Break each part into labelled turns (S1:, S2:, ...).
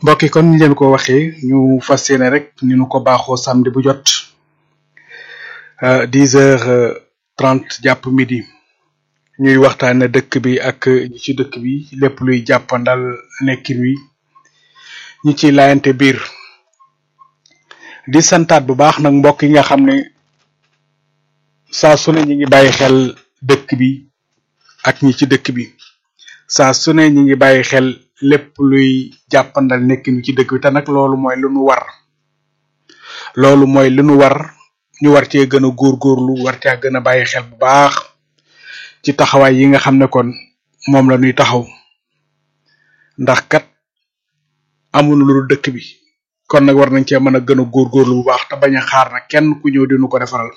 S1: mbokk yi kon ni leen ko waxee ñu fas yéene rek ni ñu ko baaxoo samedi bu jot dix heures trente jàpp midi ñuy waxtaane dëkk bi ak ñi ci dëkk bi lépp luy jàppandal nekkin wi ñi ci laayante biir di santaat bu baax nag mbokk yi nga xam ne saa su ne ñi ngi bàyyi xel dëkk bi ak ñi ci dëkk bi saa su ne ñi ngi bàyyi xel lépp luy jàppandal nekkin wi ci dëkk bi te nag loolu mooy lu nu war loolu mooy lu nu war ñu war cee gën a góorgóorlu war caa gën a bàyyi xel bu baax ci taxawaay yi nga xam ne kon moom la ñuy taxaw ndax kat amuñu lu dëkk bi kon nag war nañ cee mën a gën a góorgóorlu bu baax te bañ a xaar nag kenn ku ñëw dinu ko defaral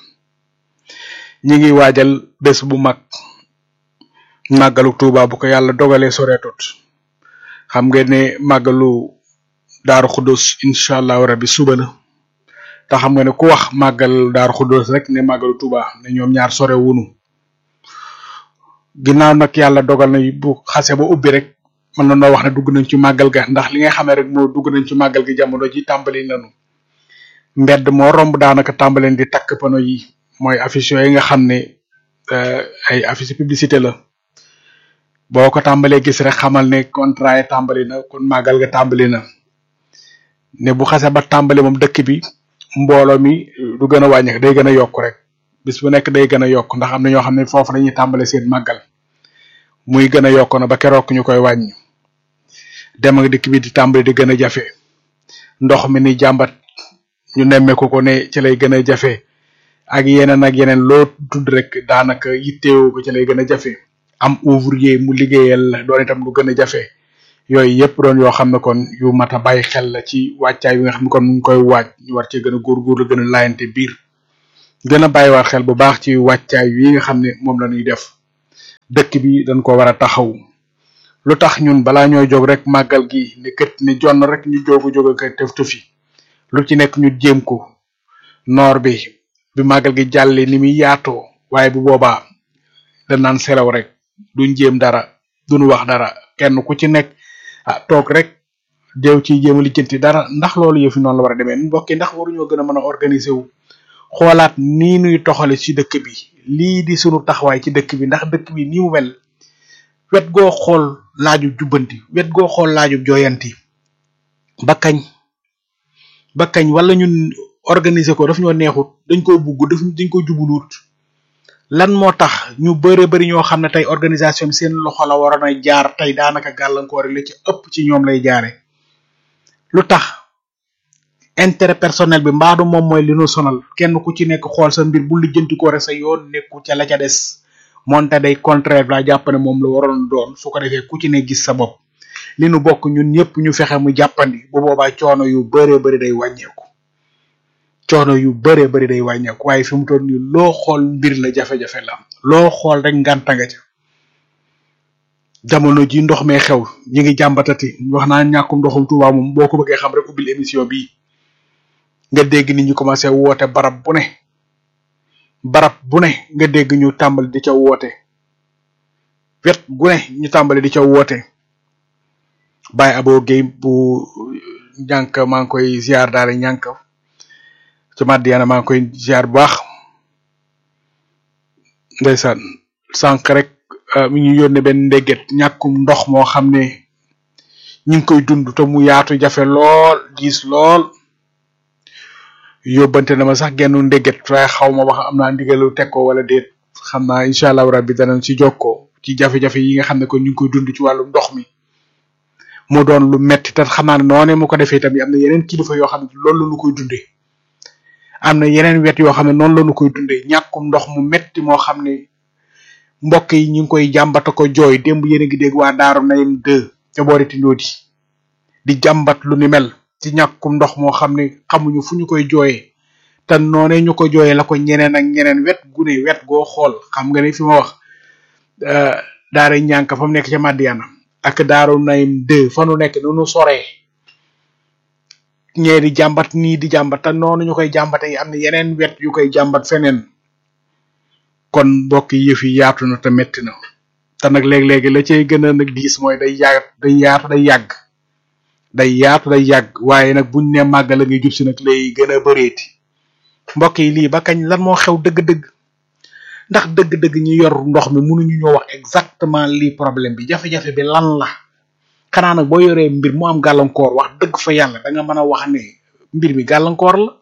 S1: ñi ngi waajal bés bu mag màggalu Tuuba bu ko yàlla dogalee soreetut xam ngeen ne màggalu Daaru Xudus incha allahu rabbi suba la te xam nga ne ku wax màggal Daaru Xudus rek ne màggalu Tuuba ne ñoom ñaar sore wunu ginnaaw nag yàlla dogal na bu xase ba ubbi rek mën na noo wax ne dugg nañ ci màggal ga ndax li nga xamee rek moo dugg nañ ci màggal gi jamono ji tàmbali nañu mbedd moo romb daanaka tàmbaleen di takk pano yi mooy affiche yi nga xam ne ay affiche publicité la boo ko tàmbalee gis rek xamal ne contrat yi tàmbali na kon màggal ga tàmbali na ne bu xase ba tàmbali moom dëkk bi mbooloo mi du gën a wàññi day gën a yokk rek bis bu nekk day gën a yokk ndax am na ñoo xam ne foofu dañuy tàmbale seen màggal muy gën a yokk na ba keroog ñu koy wàññi dem ak dikk bi di tàmbali di gën a jafe ndox mi ni jàmbat ñu nemmeeku ko ne ci lay gën a jafe ak yeneen ak yeneen loo tudd rek daanaka yitteewu ko ci lay gën a jafe am ouvrier mu liggéeyal la doon itam lu gën a jafe yooyu yëpp doon yoo xam ne kon yu mat a bàyyi xel la ci wàccaay bi nga xam ne kon mu ngi koy waaj ñu war cee gën a góorgóorlu gën a laayante biir gën a bàyyiwaat xel bu baax ci wàccaay yi nga xam ne moom la ñuy def dëkk bi dañ ko war a taxaw lu tax ñun balaa ñooy jóg rek màggal gi ne kët ne jonn rek ñu jógu jóg ak tëf tëfi lu ci nekk ñu jéem ko noor bi bi màggal gi jàllee ni muy yaatoo waaye bu boobaa dañ naan selaw rek duñ jéem dara duñ wax dara kenn ku ci nekk ah toog rek deew ci jéem a lijjanti dara ndax loolu yëfi noonu la war a demee mbokki ndax waruñoo gën a mën a organiser wu xoolaat nii nuy toxale ci dëkk bi lii di sunu taxawaay ci dëkk bi ndax dëkk bi nii mu mel wet goo xool laaju jubbanti wet goo xool laaju jooyanti ba kañ ba kañ wala ñun organiser ko daf ñoo neexut dañ ko bugg daf dañ ko jubuluut lan moo tax ñu bëre bëri ñoo xam ne tey organisation bi seen loxo la waroon a jaar tey daanaka gàllankoor la ci ëpp ci ñoom lay jaare lu tax intérêt personnel bi mbaadu moom mooy li nu sonal kenn ku ci nekk xool sa mbir bu lijjanti ko rek sa yoon nekku ca la ca des moonte day contraire la jàpp ne moom la waroon doon su ko defee ku ci ne gis sa bopp li nu bokk ñun ñëpp ñu fexe mu jàppandi bu boobaa coono yu bëree bëri day wàññeeku coono yu bëree bëri day wàññeeku waaye fi mu toll nii loo xool mbir la jafe-jafe la loo xool rek ngànta nga ca jamono ji ndox mee xew ñi ngi jàmbatati wax naa ñàkkum ndoxum Tuuba moom boo ko bëggee xam rek ubbil émission bii nga dégg nit ñi commencé woote barab bu ne barab bu ne nga dégg ñu tàmbali di ca woote wet gu ne ñu tàmbali di ca woote Baye Abo Guèye bu ñànk maa ngi koy ziar daal ñànk ci Madiana maa ngi koy ziar bu baax ndeysaan sànq rek mi ñu yónnee benn ndégget ñàkkum ndox moo xam ne ñu ngi koy dund te mu yaatu jafe lool diis lool yóbbante na ma sax genn ndégget waaye xaw ma wax am naa ndigalu teg ko wala déet xam naa incha allah rabbi danañ ci jokkoo ci jafe-jafe yi nga xam ne kon ñu ngi koy dund ci wàllum ndox mi mu doon lu metti te xam naa ne noonee mu ko defee tamit am na yeneen kilifa yoo xam ne loolu la ñu koy dundee am na yeneen wet yoo xam ne noonu la ñu koy dundee ñàkkum ndox mu metti moo xam ne mbokk yi ñu ngi koy jàmbata ko jooy démb yéen a ngi dégg waa Daaru Nayim 2 ca boori Tindodi di jàmbat lu ni mel ci ñàkkum ndox moo xam ne xamuñu fu ñu koy jooyee te noonee ñu ko jooyee la ko ñeneen ak ñeneen wet gu ne wet goo xool xam nga ne fi ma wax daara ñànk fa mu nekk ca Madiana ak Daaru Nayim 2 fa nu nekk nu nu soree ñee di jàmbat nii di jàmbat te noonu ñu koy jàmbate yi am na yeneen wet yu koy jàmbat feneen kon mbokk yi yëf yi yaatu na te metti na te nag léeg-léegi la cay gën a nag diis mooy day yàgg day yaatu day yàgg day yaatu day yàgg waaye nag buñ ne màggal la ngay jub si nag lay gën a bëreeti mbokk yi lii ba kañ lan moo xew dëgg-dëgg ndax dëgg-dëgg ñi yor ndox mi mënuñu ñoo wax exactement lii problème bi jafe-jafe bi lan la xanaa nag boo yoree mbir mu am gàllankoor wax dëgg fa yàlla da nga mën a wax ne mbir mi gàllankoor la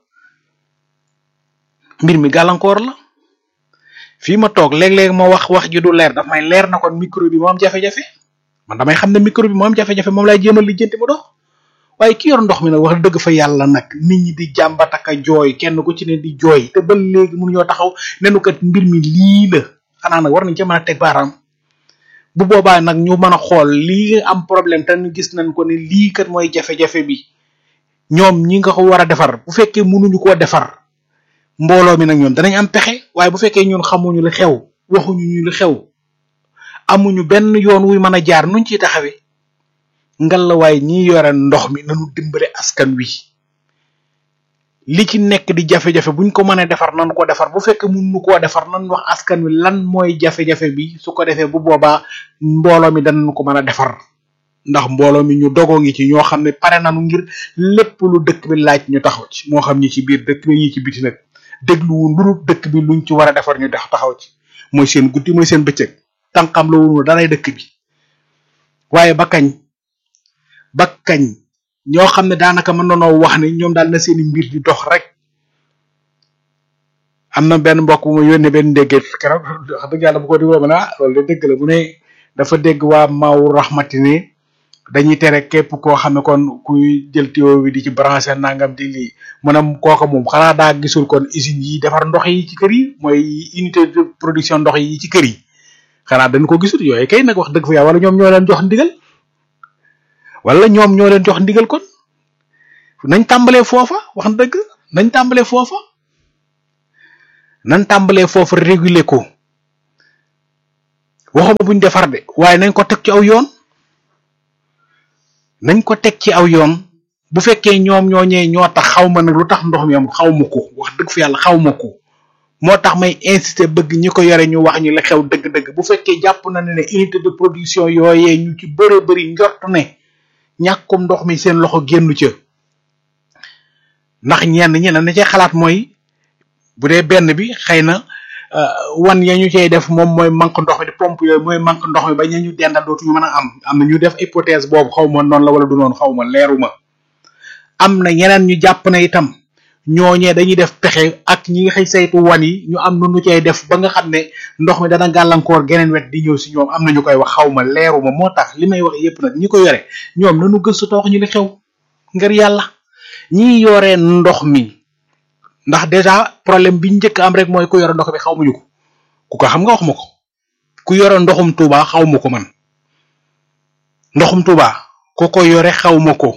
S1: mbir mi gàllankoor la fii ma toog léeg-léeg ma wax wax ji du leer daf may leer na kon micro bi moo am jafe-jafe man damay xam ne micro bi moo am jafe-jafe moom lay jéemal lijjanti mu dox waaye ki yor ndox mi nag wax dëgg fa yàlla nag nit ñi di jàmbat ak a jooy kenn ku ci ne di jooy te ba léegi mënuñoo taxaw nenu kat mbir mi lii la xanaa nag war nañ ca mën a teg baaraam bu boobaa nag ñu mën a xool lii am problème te ñu gis nañ ko ne lii kat mooy jafe-jafe bi ñoom ñi nga ko war a defar bu fekkee mënuñu koo defar mbooloo mi nag ñoom danañ am pexe waaye bu fekkee ñun xamuñu li xew waxuñu ñu li xew amuñu benn yoon wuy mën a jaar nuñ ciy taxawee ngal la waaye ñi yore ndox mi nañu dimbale askan wi li ci nekk di jafe-jafe buñ ko mënee defar nan ko defar bu fekkee mënuñu koo defar nan wax askan wi lan mooy jafe-jafe bi su ko defee bu boobaa mbooloo mi danañ ko mën a defar ndax mbooloo mi ñu dogoo ngi ci ñoo xam ne pare nañu ngir lépp lu dëkk bi laaj ñu taxaw ci moo xam ñi ci biir dëkk bi ñi ci biti nag dégluwu lu dëkk bi luñ ci war a defar ñu def taxaw ci mooy seen guddi mooy seen bëccëg tànqam la wunu daray dëkk bi waaye ba kañ ba kañ ñoo xam ne daanaka mën nanoo wax ne ñoom daal na seeni mbir di dox rek am na benn mbokk bu ma yónnee benn ndéggeet keroog wax dëgg yàlla bu ko dégloo ma ne ah loolu de dëgg la bu ne dafa dégg waa maaw raxmati ne dañuy tere képp koo xam ne kon kuy jël tuyau bi di ci branché nangam di lii maanaam kooka moom xanaa daa gisul kon usines yi defar ndox yi ci kër yi mooy unité de production ndox yi ci kër yi xanaa dañ ko gisul yooyu kay nag wax dëgg fa yàlla wala ñoom ñoo leen jox ndigal wala ñoom ñoo leen jox ndigal kon nañ tàmbalee foofa wax dëgg nañ tàmbalee foofa nañ tàmbalee foofa réguler ko waxuma buñ defar de waaye nañ ko teg ci aw yoon nañ ko teg ci aw yoon bu fekkee ñoom ñoo ñee ñoo tax xaw ma nag lu tax ndox mi am xaw ma ko wax dëgg fa yàlla xaw ma ko moo tax may insister bëgg ñi ko yore ñu wax ñu la xew dëgg-dëgg bu fekkee jàpp na ne ne unité de production yooyee ñu ci bëre bëri njort ne ñàkkum ndox mi seen loxo génnu ca ndax ñenn ñi na ci xalaat mooy bu dee benn bi xëy na wan ya ñu cay def moom mooy manque ndox mi di pompe yooyu mooy manque ndox mi ba ñu ñu dendal dootuñu mën a am am na ñu def hypothèse boobu xaw ma noonu la wala du noonu xaw ma leeruma am na ñeneen ñu jàpp na itam ñooñee dañuy def pexe ak ñi nga xëy saytu wan yi ñu am nu ñu cay def ba nga xam ne ndox mi dana gàllankoor geneen wet di ñëw si ñoom am na ñu koy wax xaw ma leeruma moo tax li may wax yépp nag ñi ko yore ñoom nanu gëstu te wax ñu li xew ngir yàlla ñi yore ndox mi ndax déjà problème bi njëkk am rek mooy ku yore ndox bi xaw muñu ko ku ko xam nga wax ma ko ku yore ndoxum Touba xaw ma ko man ndoxum Touba ku ko yore xaw ma ko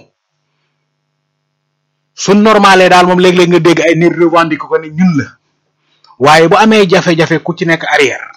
S1: su normalé daal moom léeg-léeg nga dégg ay nit revendique ko ne ñun la waaye bu amee jafe-jafe ku ci nekk arrière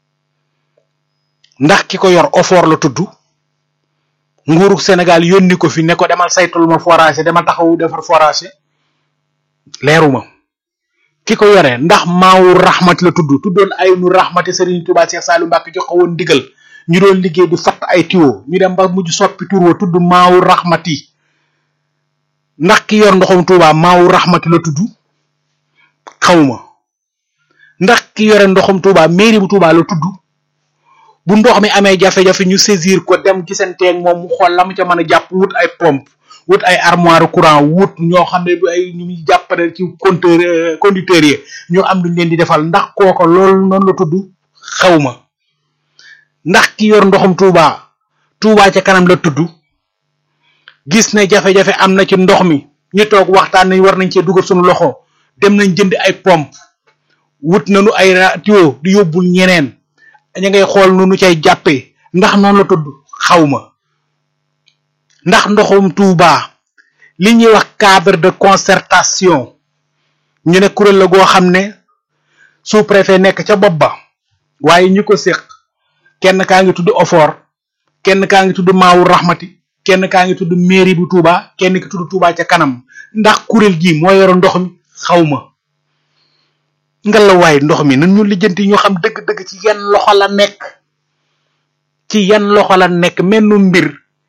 S1: ndax ki ko yor ofoor la tudd nguuru Sénégal yónni ko fi ne ko demal saytul ma forage demal taxawu defar forage leeruma ki ko yore ndax maawu raxmati la tudd tuddoon ay nu raxmati Serigne Touba Cheikh Saliou Mbacke jox ko woon ndigal ñu doon liggéey di fatt ay tiwo ñu dem ba mujj soppi tur wa tudd maawu raxmati ndax ki yor ndoxum Touba maawu raxmati la tudd xawma ndax ki yore ndoxum Touba mairie bu Touba la tudd bu ndox mi amee jafe-jafe ñu saisir ko dem gisanteeg moom mu xool la mu ca mën a jàpp wut ay pompe wut ay armoire courant wut ñoo xam ne du ay ñu muy jàppale ci compteur conducteurs yi ñoo am luñ leen di defal ndax kooko loolu noonu la tudd xawma ndax ki yor ndoxum Touba Touba ca kanam la tudd gis ne jafe-jafe am na ci ndox mi ñu toog waxtaan nañ war nañ cee dugal suñu loxo dem nañ jënd ay pompe wut nañu ay tuyau di yóbbul ñeneen ña ngay xool nu nu cay jàppee ndax noonu la tudd xawma ndax ndoxum Touba li ñuy wax cadre de concertation ñu ne kuréel la goo xam ne sous préfet nekk ca bopp ba waaye ñi ko séq kenn kaa ngi tudd Ofor kenn kaa ngi tudd Maawu Rahmati kenn kaa ngi tudd mairie bu Touba kenn ki tudd Touba ca kanam ndax kuréel gi moo yoro ndox mi xawma ngelawaay ndox mi nan ñu lijjanti ñu xam dëgg-dëgg ci yan loxo la nekk ci yan loxo la nekk menn mbir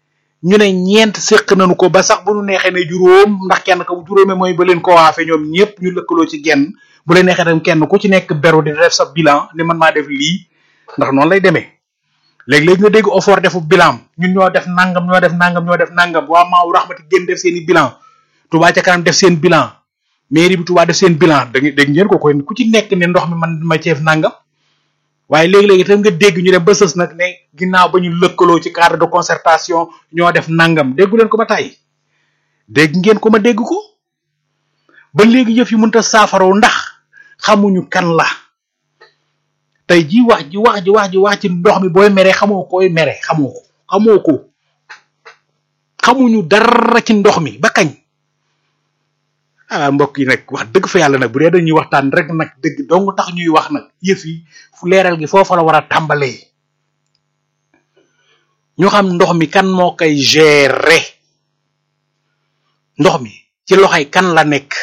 S1: ñu ne ñeent séq nañu ko ba sax bu ñu neexee ne juróom ndax kenn ko juróome mooy ba leen ko waafe ñoom ñëpp ñu lëkkaloo ci genn bu leen neexee tam kenn ku ci nekk beru di def sa bilan ni man maa def lii ndax noonu lay demee léegi-léegi nga dégg offort defu bilan ñun ñoo def nangam ñoo def nangam ñoo def nangam waa maaw raxmati gën def seen i bilan Touba ca kanam def seen bilan mairie bi Touba def seen bilan da dégg ngeen ko koy ku ci nekk ne ndox mi man ma ceef nangam waaye léegi-léegi tam nga dégg ñu dem ba sës nag ne ginnaaw ba ñu lëkkaloo ci cadre de concertation ñoo def nangam déggu leen ko ba tey dégg ngeen ko ma dégg ko ba léegi yëf yi mënta saafaraw ndax xamuñu kan la tey ji wax ji wax ji wax ji wax ci ndox mi booy mere xamoo koy mere xamoo ko xamoo ko xamuñu dara ci ndox mi ba kañ ah mbokk yi nag wax dëgg fa yàlla nag bu dee dañuy waxtaan rek nag dëgg dong tax ñuy wax nag yëf yi fu leeral gi foofa la war a tàmbalee ñu xam ndox mi kan moo koy gérer ndox mi ci loxoy kan la nekk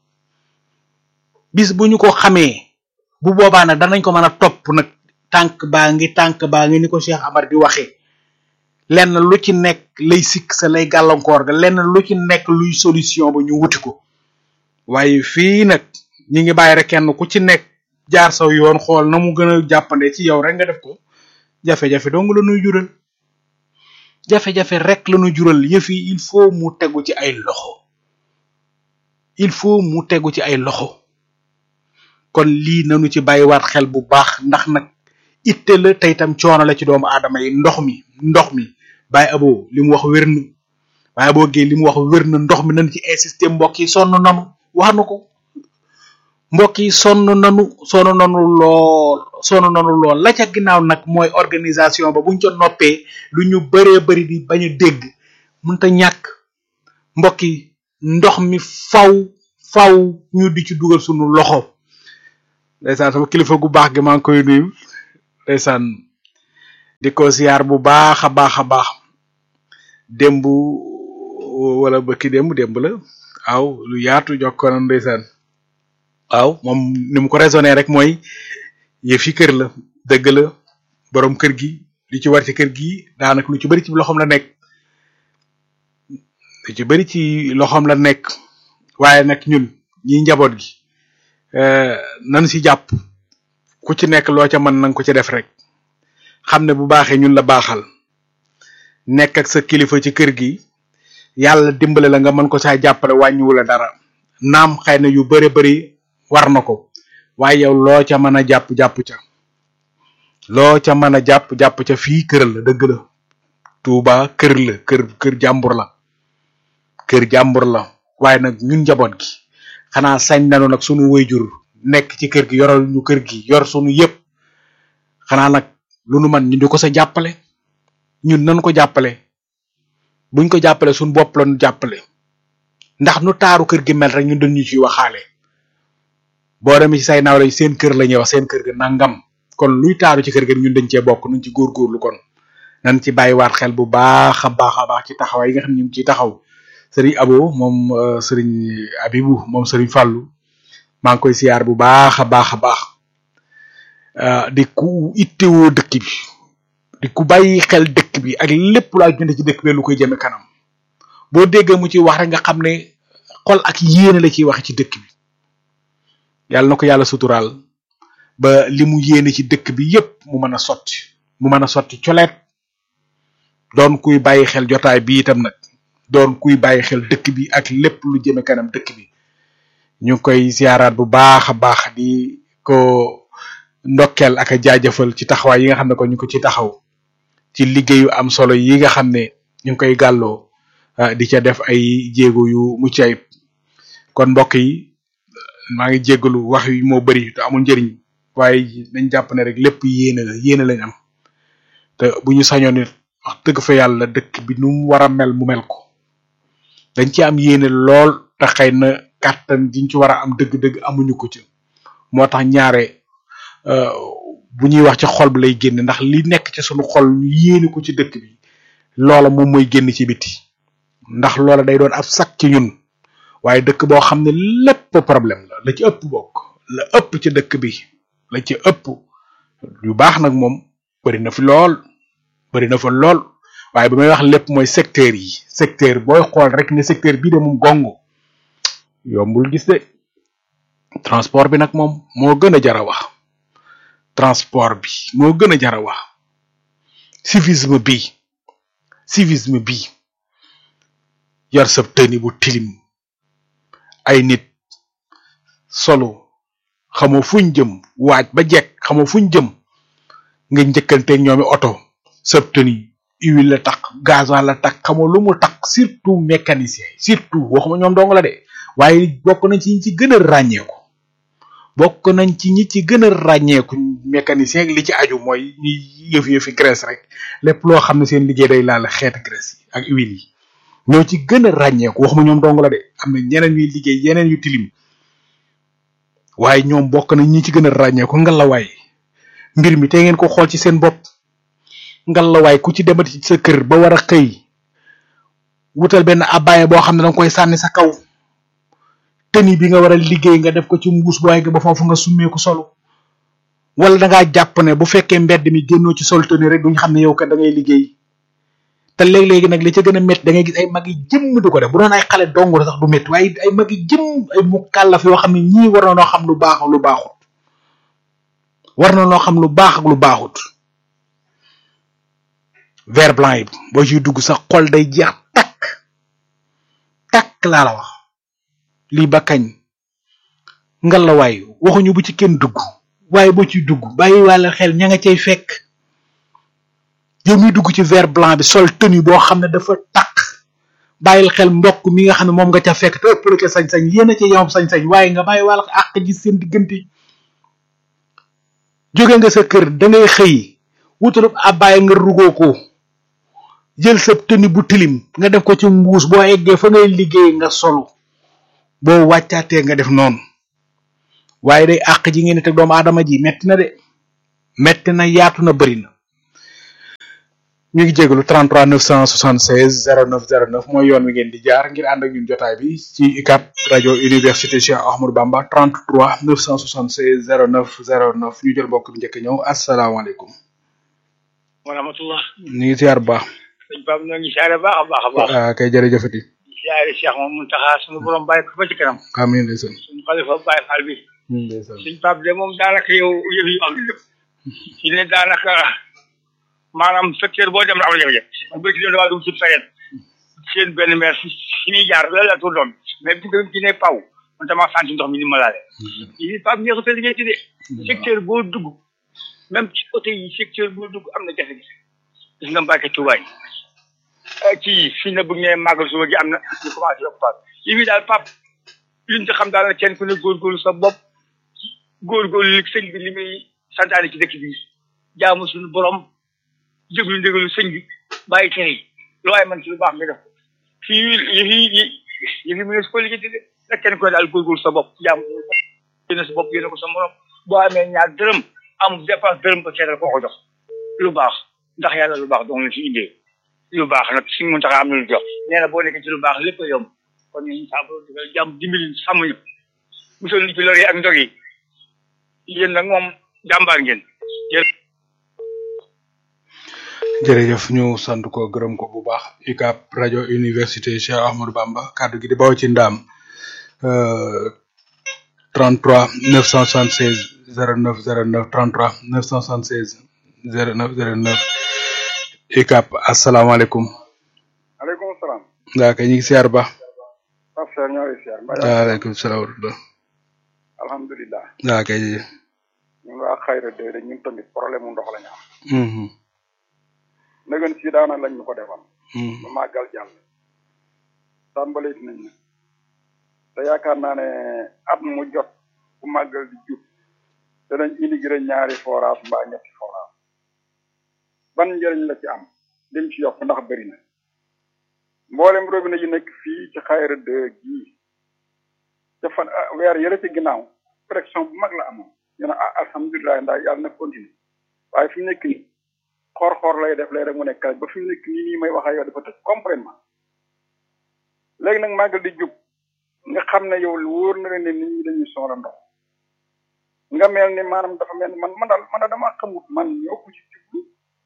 S1: bis bu ñu ko xamee bu boobaa nag danañ ko mën a topp nag tànk baa ngi tànk baa ngi ni ko Cheikh Amar di waxee lenn lu ci nekk lay sikk sa lay gàllankoor ga lenn lu ci nekk luy solution ba ñu wuti ko waaye fii nag ñi ngi bàyyi rek kenn ku ci nekk jaar saw yoon xool na mu gën a jàppande ci yow rek nga def ko jafe-jafe dong la nuy jural jafe-jafe rek la nuy jural yëf yi il faut mu tegu ci ay loxo il faut mu tegu ci ay loxo kon lii nanu ci bàyyiwaat xel bu baax ndax nag itte la tey tam coono la ci doomu aadama yi ndox mi ndox mi bàyyi abo li mu wax wér na bàyyi aboo géey li mu wax wér na ndox mi nañ ci insister mbokk yi sonn nanu wax na ko mbokk yi sonn nanu sonn nanu lool sonn nanu lool la ca ginnaaw nag mooy organisation ba buñ ca noppee lu ñu bëree bëri di bañ a dégg mënta ñàkk mbokk yi ndox mi faw faw ñu di ci dugal sunu loxo ndeysaan sama kilifa gu baax gi maa ngi koy nuyu ndeysaan di ko siyaar bu baax a baax a baax démb wala bëkki démb démb la waaw lu yaatu jokkoona ndeysaan waaw moom ni mu ko raisonné rek mooy yëf yi kër la dëgg la borom kër gi li ci war ci kër gi daanaka lu ci bari ci loxoom la nekk lu ci bari ci loxoom la nekk waaye nag ñun ñi njaboot gi nan si jàpp ku ci nekk loo ca mën nanga ko ci def rek xam ne bu baaxee ñun la baaxal nekk ak sa kilifa ci kër gi yàlla dimbale la nga mën ko saa jàppale wàññiwu la dara naam xëy na yu bare bari war na ko waaye yow loo ca mën a jàpp jàpp ca loo ca mën a jàpp jàpp ca fii kër la dëgg la Tuuba kër la kër kër jàmbur la kër jàmbur la waaye nag ñun njaboot gi xanaa sañ nanu nag sunu wayjur nekk ci kër gi yoral ñu kër gi yor sunu yëpp xanaa nag lu nu man ñu di ko sa jàppale ñun nañu ko jàppale buñ ko jàppale suñu bopp la ñu jàppale ndax nu taaru kër gi mel rek ñun dañu ciy waxaale boo demee ci say nawle seen kër la ñuy wax seen kër ga nangam kon luy taaru ci kër gi ñun dañ cee bokk nuñ ci góorgóorlu kon nañ ci bàyyiwaat xel bu baax a baax a baax ci taxawaay yi nga xam ne ñu ngi ciy taxaw sëriñ abo moom sëriñ abibu moom sëriñ fàllu maa ngi koy siyaar bu baax a baax a baax di ku ittewoo dëkk bi di ku bàyyi xel dëkk bi ak lépp laa jënd ci dëkk bi lu koy jëme kanam boo déggee mu ci wax rek nga xam ne xol ak yéene la ciy wax ci dëkk bi yàlla na ko yàlla suturaal ba li mu yéene ci dëkk bi yépp mu mën a sotti mu mën a sotti coleet doon kuy bàyyi xel jotaay bi itam nag doon kuy bàyyi xel dëkk bi ak lépp lu jëme kanam dëkk bi ñu ngi koy siyaaraat bu baax a baax di ko ndokkeel ak a jaajëfal ci taxawaay yi nga xam ne ko ñu ko ci taxaw ci liggéeyu am solo yi nga xam ne ñu ngi koy gàlloo di ca def ay jéego yu mucc ayib kon mbokk yi maa ngi jéggalu wax yi moo bari te amul njëriñ waaye nañ jàpp ne rek lépp yéene la yéene lañ am te bu ñu sañoon it wax dëgg fa yàlla dëkk bi nu mu war a mel mu mel ko dañ ci am yéene lool te xëy na kàttan giñ ci war a am dëgg-dëgg amuñu ko ci moo tax ñaare bu ñuy wax ci xol bi lay génn ndax li nekk ci sunu xol ñu yéene ko ci dëkk bi loola moom mooy génn ci biti ndax loola day doon ab sak ci ñun waaye dëkk boo xam ne lépp problème la la ci ëpp bokk la ëpp ci dëkk bi la ci ëpp yu baax nag moom bari na fi lool bari na fa lool waaye bi may wax lépp mooy secteur yi secteur booy xool rek ne secteur bii de moom gongo yombul gis de transport bi nag moom moo gën a jar a wax transport bi moo gën a jar a wax civisme bi civisme bi yar sab tëni bu tilim ay nit solo xamoo fuñ jëm waaj ba jekk xamoo fuñ jëm nga njëkkanteeg ñoomi oto sab tëni huile la tax gasoil la tax xamoo lu mu tax surtout mécanicien surtout waxuma ñoom dong la de waaye bokk nañ ci ñi ci gën a ràññeeku bokk nañ ci ñi ci gën a ràññeeku mécanicien li ci aju mooy ñi yëf yëfi graisse rek lépp loo xam ne seen liggéey day laal xeeti graisse yi ak huile yi ñoo ci gën a ràññeeku waxuma ñoom dong la de am na ñeneen ñuy liggéey yeneen yu tilim waaye ñoom bokk nañ ñi ci gën a ràññeeku ngalawaay mbir mi te ngeen ko xool ci seen bopp ngalawaay ku ci demati ci sa kër ba war a xëy wutal benn abbaye boo xam ne danga koy sànni sa kaw tëni bi nga war a liggéey nga def ko ci mbuus bu waaye ba foofu nga summeeku solo wala da ngaa jàpp ne bu fekkee mbedd mi génnoo ci sol tëni rek duñ xam ne yow kat da ngay liggéey te léeg-léegi nag li ca gën a métti da ngay gis ay mag yi jëmm du ko def bu doon ay xale dong sax du métti waaye ay mag yi jëmm ay mu kàllaf yoo xam ne ñii war na noo xam lu baax ak lu baaxut war na noo xam lu baax ak lu baaxut vert blanc yi boo ciy dugg sax xol day jeex takk takk laa la wax lii ba kañ ngalawaay waxuñu bu ci kenn dugg waaye boo ciy dugg bàyyi wàlla xel ña nga cay fekk yow miy dugg ci vert blanc bi sol tenue boo xam ne dafa takk bàyyil xel mbokk mi nga xam ne moom nga ca fekk te ëppale ko sañ-sañ yéen a ca yomb sañ-sañ waaye nga bàyyi wàlla àq ji seen diggante jóge nga sa kër da ngay xëy wutalub abbaay nga rugoo ko jël sa tenue bu tilim nga def ko ci mbuus boo eggee fa ngay liggéey nga solu boo wàccaatee nga def noonu waaye day àq ji ngeen di teg doomu aadama ji metti na de metti na yaatu na bëri na ñu ngi jégalu 33 976 09 09 mooy yoon wi ngeen di jaar ngir ànd ak ñun jotaay bi ci UCAB rajo université Cheikh Ahmadou Bamba 33 976 09 09 ñu jël mbokk bi njëkk ñëw asalaamaaleykum.
S2: wa rahmatullah.
S1: ñu ngi ziar bu baax.
S2: sëñ Pape ñoo ngi siyaare baax a baax a baax.
S1: ah kay jërëjëfati.
S2: siyaare Cheikh moom Muntaxa suñu borom bàyyi ko ba ci kanam.
S1: amiin ndeysaan.
S2: suñu xalifa Baye Fall bi.
S1: ndeysaan.
S2: sëñ Pape de moom daanaka yow yëf yi am lépp. ci ne daanaka maanaam secteur boo dem na am na jafe-jafe. man bëgg ci damaa dugg ci période. seen benn maire fi fi ñuy jaar la la tur doon mais bu ñu ci ne paw man damaa sant ndox mi ni ma laale. yi Pape ñeexu sa liggéey ci de. secteur boo dugg même ci côté yi secteur boo dugg am na jafe-jafe. gis nga Mbacke Touba yi. ci fii na bu ñu nee màggal suba gi am na ñu commencé yokk Pape yi fi daal Pape liñ ci xam daal na kenn ku ne góorgóorlu sa bopp góorgóorlu li sëñ bi li muy santaane ci dëkk bi jaamu suñu borom jéglu ndégalu sëñ bi bàyyi tere yi lu waaye man ci lu baax nga def fii yi fi yi yi fi mu ne su ko liggéey de na kenn ku ne daal góorgóorlu sa bopp jaamu suñu bopp yéene sa bopp yéene ko sa morom boo amee ñaar dërëm amul dépense dërëm ba seetal koo ko jox lu baax ndax yàlla lu baax dong la ci indee lu baax nag suñu mun tax am na lu jox nee na boo nekkee ci lu baax lépp a yomb kon ñun saa boo dugal jàmm dimbali sàmm ñu musal ñu ci lor yi ak ndog yi yéen nag moom jàmbaar ngeen jërë
S1: jërëjëf ñu sant ko gërëm ko bu baax UCAB rajo université Cheikh Ahmadou Bamba kàddu gi di baw ci ndaam euh, 33 976 09 09 33 976 09 09 UCAB asalaamaaleykum
S3: aleykum salaam.
S1: ndaa kay ñu ngi siyaar ba
S3: Pape Seck ñoo ngi siyaar. mbaa yaa
S1: waaleykum salaam wa rahmatulah
S3: alhamdulilah.
S1: ndaa kay
S3: ñun waa Xayra de de ñun tamit problème mu ndox la ñu am.
S1: mhm
S3: nëgën si daana lañ ñu ko defal.
S1: mhm
S3: ba màggal jàll. tàmbaleet nañ na. te yaakaar naa ne at mu jot bu màggal di jub danañ inauguré ñaari forage mbaa ñetti forage ban njëriñ la ci am lim ci yokk ndax bëri na mboolem robinet yi nekk fii ci Xayra de gii te fan ah, weer yële ci ginnaaw pression bu mag la amoon ñu ne ah alhamdulilah ndax yàlla na continuer waaye fi mu nekk nii xoor-xoor lay def lay rek mu nekk ba fi mu nekk nii nii may wax ak yow dafa tëj complètement léegi nag màggal di jub nga xam ne yow wóor na leen ne nit ñi dañuy soxla ndox nga mel ni maanaam dafa mel ni man man daal man daal damaa xamut man ñoo ko ci jublu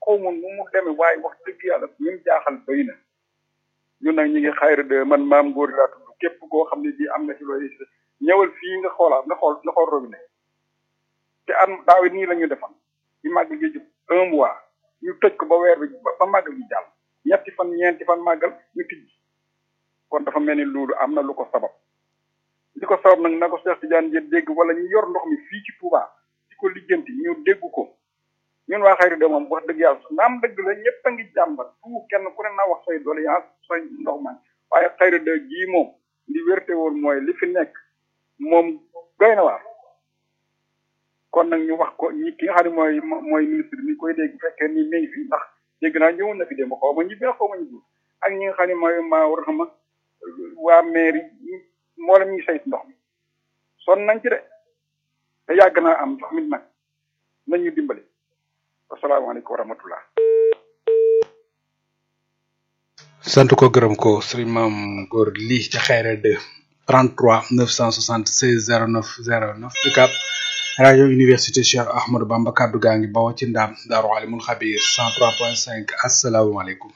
S3: xaw ma nu mu demee waaye wax dëgg yàlla ñun jaaxal doy na ñun nag ñu ngi xayra de man maam góor laa tudd képp koo xam ne bii am na ci loolu ñëwal fii nga xoolaat nga xool nga xool robinet te am daaw it nii la ñu defan ci màggal gi jub un mois ñu tëj ko ba weer bi ba màggal gi jàll ñetti fan ñeenti fan màggal ñu tijji kon dafa mel ni loolu am na lu ko sabab li ko sabab nag na ko Cheikh Tidiane Dièye dégg wala ñu yor ndox mi fii ci Touba di ko lijjanti ñu dégg ko ñun waa xayri de moom wax dëgg yàlla naam dëgg la ñëpp a ngi jàmbat tout kenn ku ne naa wax say doléance say ndox man waaye xayri de gii moom li wérte woon mooy li fi nekk moom doy na waar kon nag ñu wax ko ñi ki nga xam ne mooy mooy ministre mi koy dégg bu fekkee ni mi ngi fi ndax dégg naa ñëwoon na fi démb xaw ma ñibbi na xaw ma ñibbi ak ñi nga xam ne mooy maa war xama waa mairie moo la ñuy sayt ndox mi son nañ ci de te yàgg naa am ndox mi nag nañu dimbali asalaamaaleykum wa rahmatullah
S1: sant ko gërëm ko sëriñ maam góor lii ca xayra 2 33 976 09 09 UCAB rajo université Cheikh Ahmadou Bamba kaddu gaa ngi bawoo ci ndaam daaru alimul xabir 103.5 asalaamaaleykum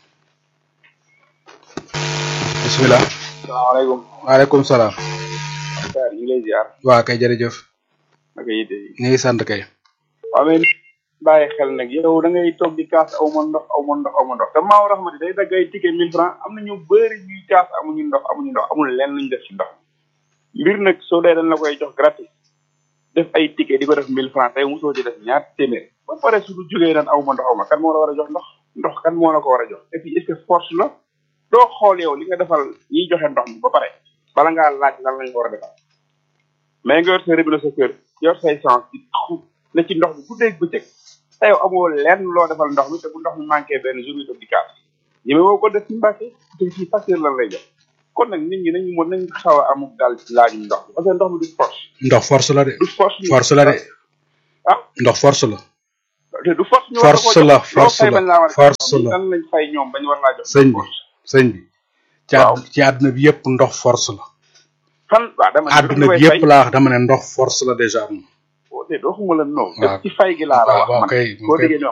S1: bisimilah
S4: salaamaaleykum.
S1: waaleykum salaam
S4: Dakar ñu ngi lay ziar.
S1: waa kay jërëjëf
S4: naka yite yi.
S1: ñu ngi sant kay
S4: waaw mais bàyyi xel nag yow da ngay toog di kaas aw ma ndox aw ma ndox aw ma ndox te maaw raxmati day dagg ay ticket mille francs am na ñu bëri ñuy kaas amuñu ndox amuñu ndox amul lenn luñ def ci ndox mbir nag soo dee dañ la koy jox gratis def ay ticket di ko def mille francs tey mosoo ci def ñaar téeméer ba pare su du jógee naan aw ma ndox aw ma kan moo la war a jox ndox ndox kan moo la ko war a jox et puis est-ce que force la doo xool yow li nga defal ñiy joxe ndox mi ba pare bala ngaa laaj lan lañ ko war a defal mais nga yor sa robinet sa kër yor say chance di xu ne ci ndox mi bu dégg bëccëg te yow amoo lenn loo defal ndox mi te bu ndox mi manqué benn jour yi di kaas ñeme woo ko def ci mbàkke te ci facture lan lay jox kon nag nit ñi nañu mën nañ xaw a amuk daal ci laajum ndox mi parce que ndox mi du force
S1: ndox force la de
S4: du force
S1: force la de
S4: ah
S1: ndox force la
S4: te du force ñu
S1: force la force la force la
S4: lan lañ fay ñoom bañ war laa jox
S1: sëñ bi sëñ bi ci
S4: Waaw.
S1: àdd- ci àdduna bi yëpp ndox force la
S4: fan waaw dama ne
S1: àdduna bi yëpp laa wax dama ne ndox force la déjà moom
S4: te doo xuma la non
S1: Waaw.
S4: ci fay gi laa la
S1: waaw
S4: wax
S1: waaw
S4: man
S1: kay
S4: boo
S1: kay
S4: déggee